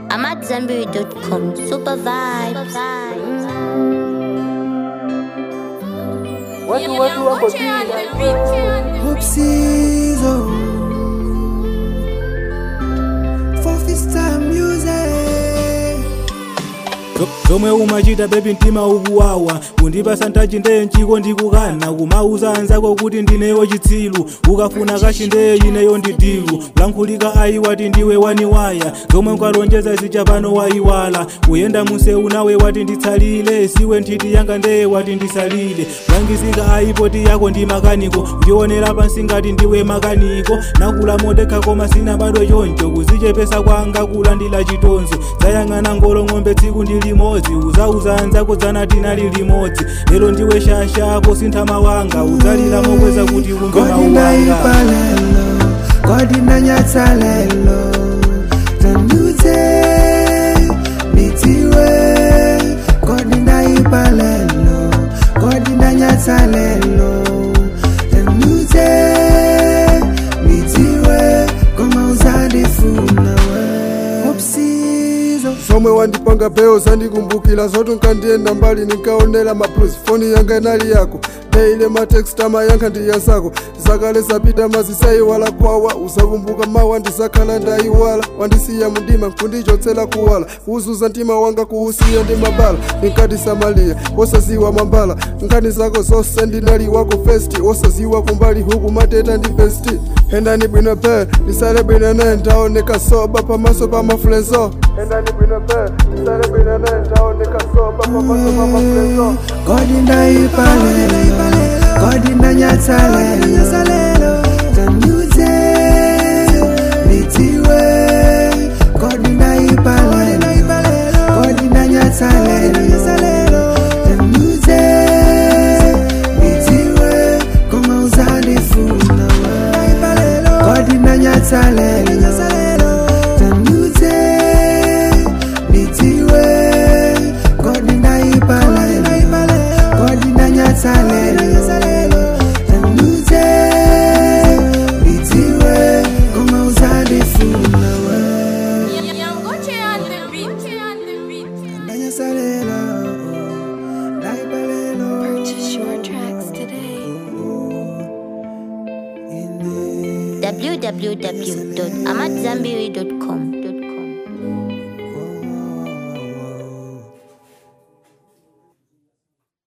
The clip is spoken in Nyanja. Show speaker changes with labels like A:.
A: I'm at Zenberry.com. Super vibes.
B: Watu watu wako juu.
C: Oopsies, oh. For Fista music.
D: zomwe umachita bebi mtima ukuwawa kundipasa ntachi ndeye mchiko ndikukana kumauza anzako kuti ndineyo chitsilu ukafuna kashi ndeye ineyo ndidilu kulankhulika ayiwati ndiwe waniwaya zomwe nkalonjeza zicha pano wayiwala kuyenda museu nawe wati nditsalile siwe nthiti yanga ndeye wati ndisalile kulangisika ayipoti yako ndi makaniko kuchionera pansi ngati ndiwe makaniko nakula modekha koma sina bado choncho kuzichepesa kwanga kulandila chitonzo zayang'ana ngolo ng'ombe tsiku ndi limodzi uzauza anzako dzana tinali limodzi lero ndiwe shashako sinthama wanga udzalira mokweza kuti umve
C: Kodi
D: mawu
C: naipa
D: wanga
C: lelo, kodi nanyatsa lelo Tandute, nitiwe Kodi naipa lelo, kodi nanyatsa lelo Tandute, nitiwe Koma uzandifuna we Opsizo
E: somwe wandipanga beo zandikumbukira zoti nkandienda mbali ninkaonera mablues foni yanga inali yako deile matext amayankha ndi yazako zakale zapita mazisayiwala kwawa usakumbuka mawa ndizakhala ndayiwala wandisiya mundima nkundichotsera kuwala kuzuza mtima wanga kuusiya ndi mabala ninkati samaliya wosaziwa mambala nkhani zako zonse ndinali wako festi wosaziwa kumbali huku mateta ndi besti endani bwino pe ndisale bwino ne ndaoneka soba pamaso pa maflenso endani bwino pe ndisale bwino ne ndaoneka soba pamaso pa maflenso
C: Kodi naipa lelo, kodi nanyatsa lelo Tandute, nitiwe Kodi naipa lelo, kodi nanyatsa lelo Tandute, nitiwe Koma uzandifuna we Kodi nanyatsa lelo Tandute, nitiwe Kodi naipa lelo Kodi nanyatsa lelo Tandute, nitiwe Koma uzandifuna we Nanyatsa lelo Naipa lelo
A: Purchase your tracks today.
C: Ine
A: www.amatzambiri.com.